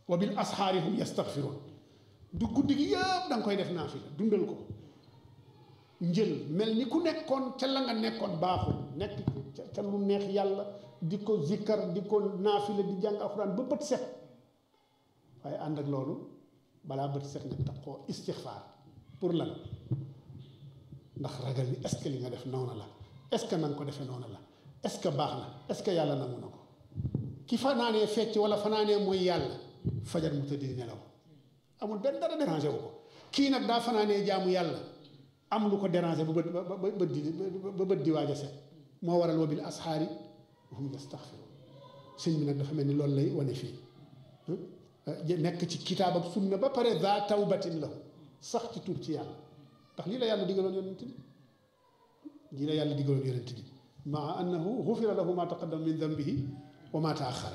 wa bil asxaari hum yastaxfiroon du guddi gi yëpp da nga koy def naafila dundal ko njël mel ni ku nekkoon ca la nga nekkoon baaxul nekk ca lu neex yàlla di ko zikkar di ko naafila di jàng alxuraan ba bët set waaye ànd ak loolu balaa bët set nga tax koo istixfaar pour lan ndax ragal ni est-ce que li nga def noonu la est-ce que na nga ko defee noonu la est-ce que baax na est-ce que yàlla nangu na ko ki fanaanee fecc wala fanaanee mooy yàlla fajar mu tëdd di nelaw amul benn dara dérangé wu ko kii nag daa fanaanee jaamu yàlla am lu ko dérangé ba bët ba bët di ba bët di waaj a set moo waral wa bil asxaari hum yastaxfiruun sëñ bi nag dafa mel ni loolu lay wane fii nekk ci kitaab ak sunna ba pare daa tawbatin lahu sax ci tur ci yàlla ndax lii la yàlla digaloon yonent bi lii la yàlla digaloon yonent bi maa annahu xufira lahu ma taqaddama min dambihi wa ma taaxara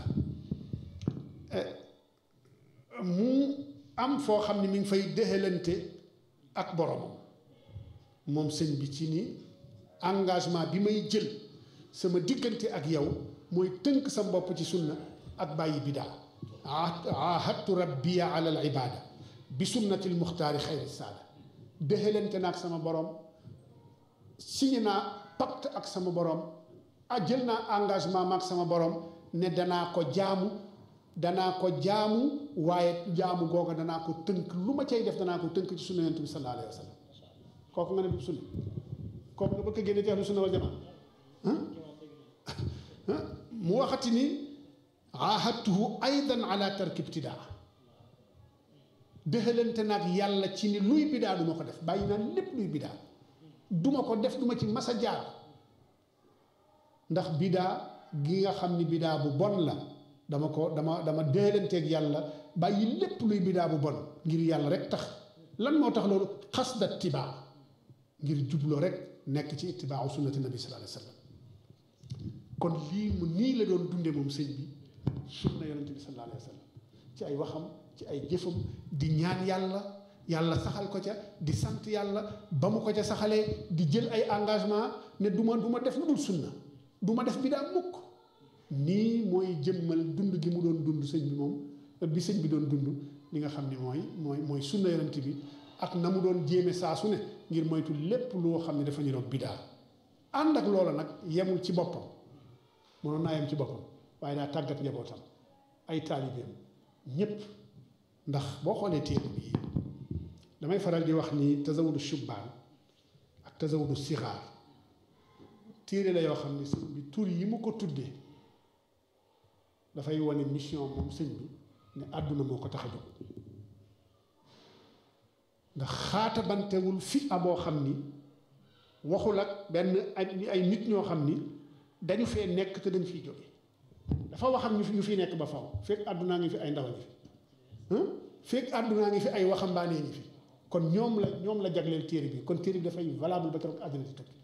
mu am foo xam ne mi ngi fay dëxalante ak boromam moom sëñ bi ci ni engagement bi may jël sama diggante ak yow mooy tënk sa bopp ci sunna ak bàyyi bidaa ahadtu rabbiya ala al ibada bi sunnati l muxtaari xayri saada dëxalante na ak sama borom signé naa pacte ak sama borom ah jël naa engagement ma ak sama borom ne danaa ko jaamu danaa ko jaamu waaye jaamu googa danaa ko tënk lu ma cay def danaa ko tënk ci sunna yonent bi sallallahu alayhi wa sallam kooku nga ne du sunna kooku nga bëgg a génne ci ahlu sunna wal jamaa mu waxati ni ahadtuhu aydan ala tarki ibtidaa dëxalante naag yàlla ci ni luy bidaa du ma ko def bàyyi naa lépp luy bidaa duma ko def duma ci mas a jaar ndax bidaa gi nga xam ni bidaa bu bon la dama ko dama dama déelanteeg yàlla bàyyi lépp luy bidaa bu bon ngir yàlla rek tax lan moo tax loolu xasda tibaa ngir jubloo rek nekk ci itibaawu sunnati nabi sallallahu alayhi wa sallam kon lii mu nii la doon dunde moom sëñ bi sunna yonente bi sallallahu alayhi wa sallam ci ay waxam ci ay jëfam di ñaan yàlla yàlla saxal ko ca di sant yàlla ba mu ko ca saxalee di jël ay engagement ne du ma du ma def lu dul sunna du ma def bidaa mukk nii mooy jëmmal dund gi mu doon dund sëñ bi moom bi sëñ bi doon dund li nga xam ni mooy mooy mooy sunna yonent bi ak na mu doon jéeme saa su ne ngir moytu lépp loo xam ne dafa niroog bidaa ànd ak loola nag yemul ci boppam mënoon naa yem ci boppam waaye daa tàggat njabootam ay taalibeem ñépp ndax boo xoolee téere bi damay faral di wax ni tazawudu shubbaan ak tazawudu sixaar téere la yoo xam ne sëñ bi tur yi mu ko tuddee dafay wane mission moom sëñ bi ne àdduna moo ko tax a jóg ndax xaatabantewul fi aboo xam ni waxul ak benn ay ay nit ñoo xam ni dañu fee nekk te dañ fiy jóge dafa waxam ñu fi ñu fi nekk ba faw fekk àddunaa ngi fi ay ndaw ngi fi fekk àddunaa ngi fi ay waxambaanee ngi fi kon ñoom la ñoom la jagleel téere bi kon téere bi dafay valable ba keroog àdduna di tukki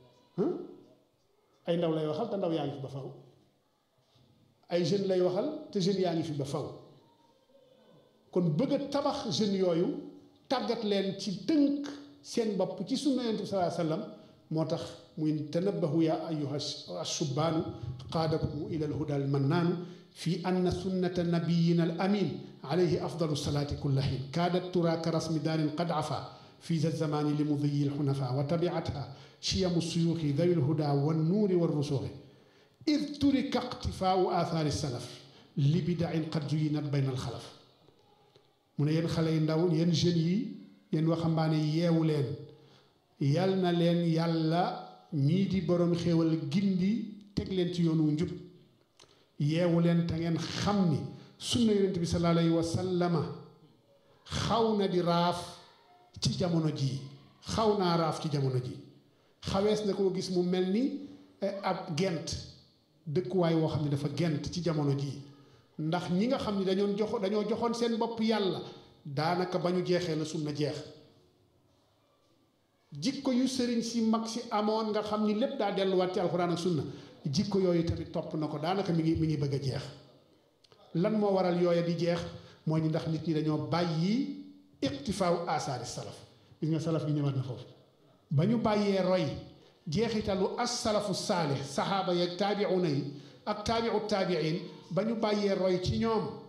ay ndaw lay waxal te ndaw yaa ngi fi ba faw ay jeunes lay waxal te jeunes yaa ngi fi ba faw kon bëgg a tabax jeunes yooyu tàggat leen ci tënk seen bopp ci sunna yonent bi sallallahu alayhi wasallam moo tax muy tanabbahu ya ayuha ashubaanu qaadakum ila alhuda almannaanu fi anna sunnata nabiyina al amin alayhi afdalu salaati kulla xiin kaadat tura ka rasmi daarin qad afa fi za zamani li mudiyi lxunafa wa tabiatha chiyamu suyuuxi dawi lhuda wannuuri warrusuuxi id turika iqtifaau aathaari salaf li bidain qad zuyinat bayna alxalaf mu ne yéen xale yu ndaw yéen jeunes yi yéen waxambaane yeewu leen yal na leen yàlla ñii di borom xéewal gindi teg leen ci yoonu njub yeewu leen te ngeen xam ni sunna yonent bi sallallahu alayhi wa sallama xaw na di raaf ci jamono jii xaw naa raaf ci jamono ji xawees na koo gis mu mel ni ab gent dëkkuwaay woo xam ne dafa gent ci jamono jii ndax ñi nga xam ni dañoo joxo dañoo joxoon seen bopp yàlla daanaka ba ñu jeexee la sunna jeex jikko yu sëriñ si mag si amoon nga xam ni lépp daa delluwaat ci alxuraan ak sunna jikko yooyu tamit topp na ko daanaka mi ngi mi ngi bëgg a jeex lan moo waral yooya di jeex mooy ni ndax nit ñi dañoo bàyyi iqtifaaw asaari salaf gis nga salaf gi ñëwaat na foofu ba ñu bàyyee roy jeexitalu as salafu saalih saxaaba yeeg taabiuna yi ak taabiu taabiin ba ñu bàyyee roy ci ñoom